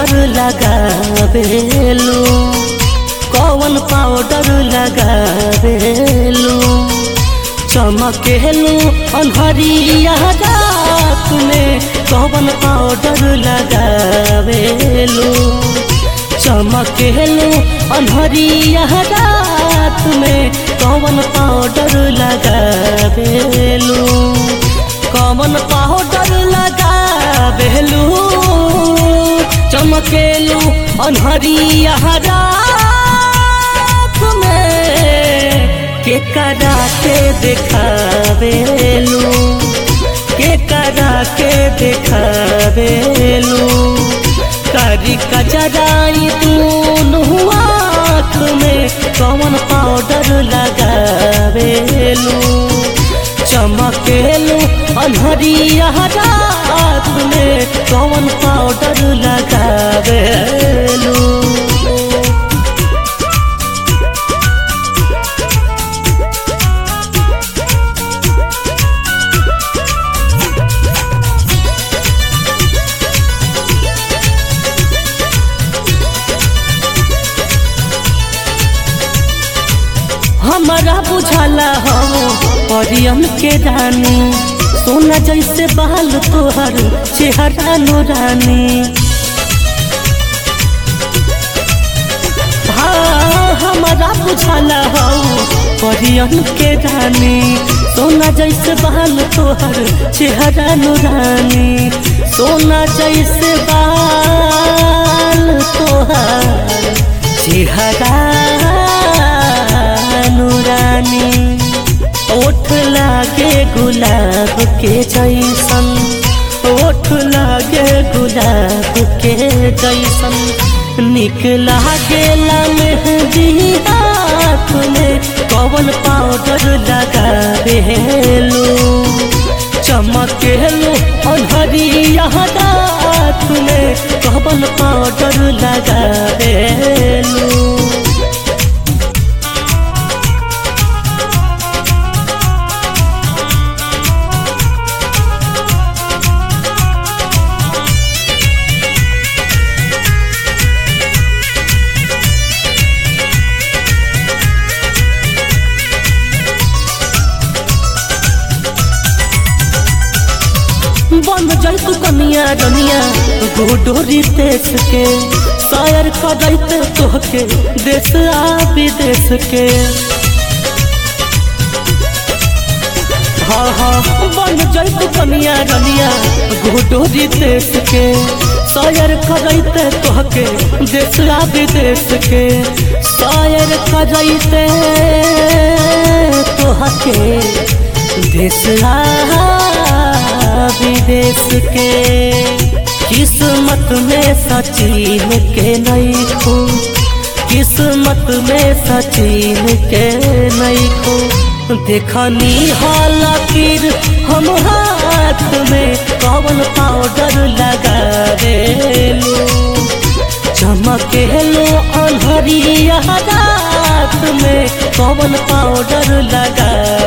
powder लगावेलू कौन powder लगावेलू चमकेलू अनहरिया रात में कौन पाउडर लगावेलू चमकेलू अनहरिया रात में कौन पाउडर लगावेलू कौन पाउडर लगावेलू चमकेलू अनहरिया रात में के करा के देखावेलू के करा के देखावेलू करी कचराई दूनु आँख में कौन पाउडर लगावेलू चमकेलू अनहरिया रात में कौन पाउडर लगावेलू हमारा बुझाला हो परियन के रानी सोना जैसे बाल तोहर चेहरा नूरानी हाँ हमारा बुझाला हो परियन के रानी सोना जैसे बाल तोहर चेहरा नूरानी सोना जैसे बाल तोहर चेहरा नूरानी ओठ लागे गुलाब के जैसन ओठ लागे गुलाब के जैसन निक लागेला मेहंदी हाथ में कौन पाउडर लगावेलू चमकेलू अनहरिया रात में कौन पाउडर लगावेलू बन जैतु कनिया रनिया गोडोरी देश के शायर करैते तोहके देश आ विदेश के हाँ हाँ बन जैतु कनिया रनिया गोडोरी देश के शायर करैते तोहके देश आ विदेश के शायर करैते तोहके देश आ विदेश के किस्मत में सचिन के नहीं खो किस्मत में सचिन के नहीं खो देखनी हालाकिर हम हाथ में कौन पाउडर लगावेलू चमकेलू अनहरिया रात में कौन पाउडर लगा